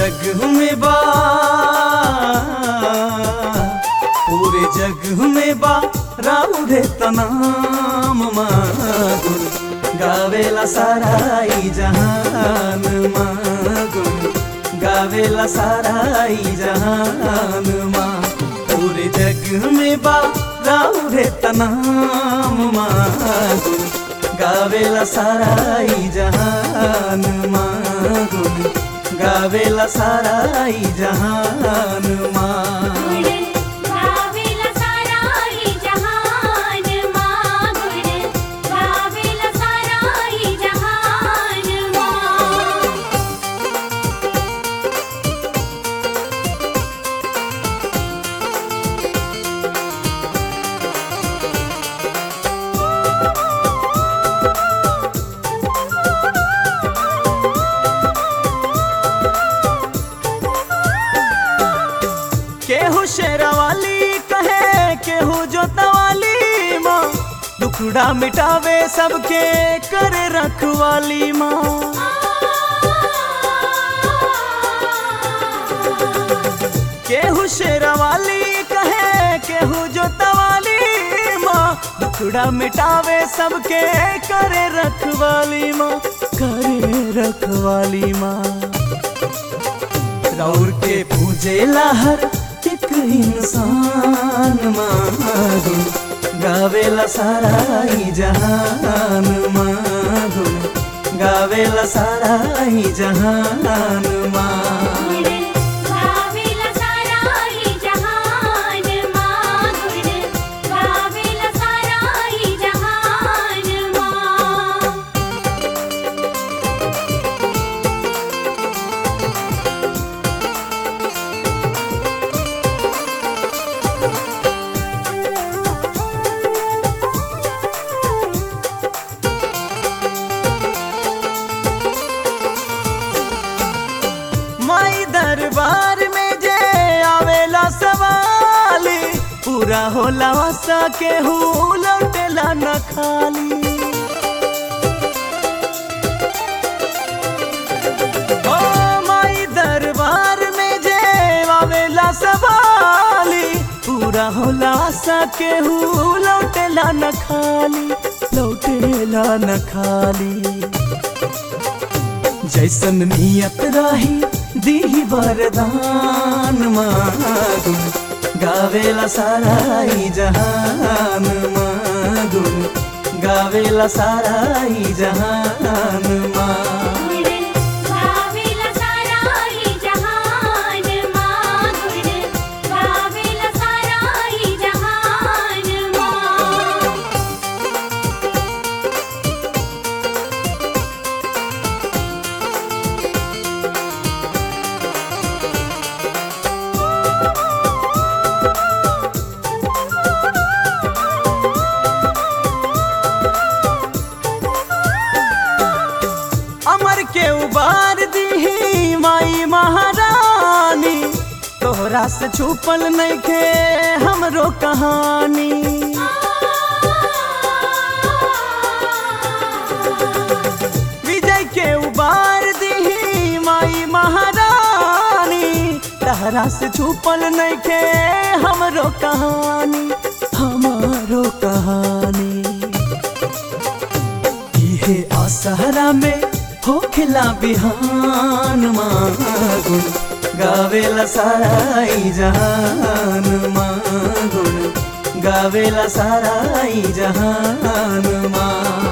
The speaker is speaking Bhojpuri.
जग में बा पूरे जग में बा राउरे तनाम मागुन गावेला साराई जहान मागुन गावेला साराई जहान माँ पूरे जग में बा राउरे तनाम मागुन गावेला साराई जहान मागुन गावेला साराई जहान माँ गावेला साराई जहान मागुण गावेला साराई जहान मा केहू शेरावाली कहे केहू जोतवाली माँ दुखड़ा मिटावे सबके करे रखवाली माँ केहू शेरावाली कहे केहू जोतवाली माँ दुखड़ा मिटावे सबके करे रखवाली माँ करे रखवाली माँ रौर के पूजे हर एक इंसान मागुन गावेला साराई जहान मागुन गावेला साराई जहान माँ गावेला साराई जहान मागुण गावेला साराई जहान मा माई दरबार में जे आवेला सवाली पूरा होला वसा के हूँ लौटेला न खाली ओ माई दरबार में जे आवेला सवाली पूरा होला वसा के हूँ लौटेला न खाली लौटेला न खाली जैसन नियत रही दी वरदान मागुन गावेला साराई जहान मागुन गावेला साराई जहान माँ गावेला साराई जहान मागुण गावेला साराई जहान मा अमर के उबार दी माई महारानी तोहरा से छुपल नहीं के हमरो कहानी विजय के उबार दी माई महारानी तहरा से छुपल नहीं के हमरो कहानी हमारो कहानी इहे असहरा में होखला बिहान मागुन गावेला साराई जहान मागुन गावेला साराई जहान माँ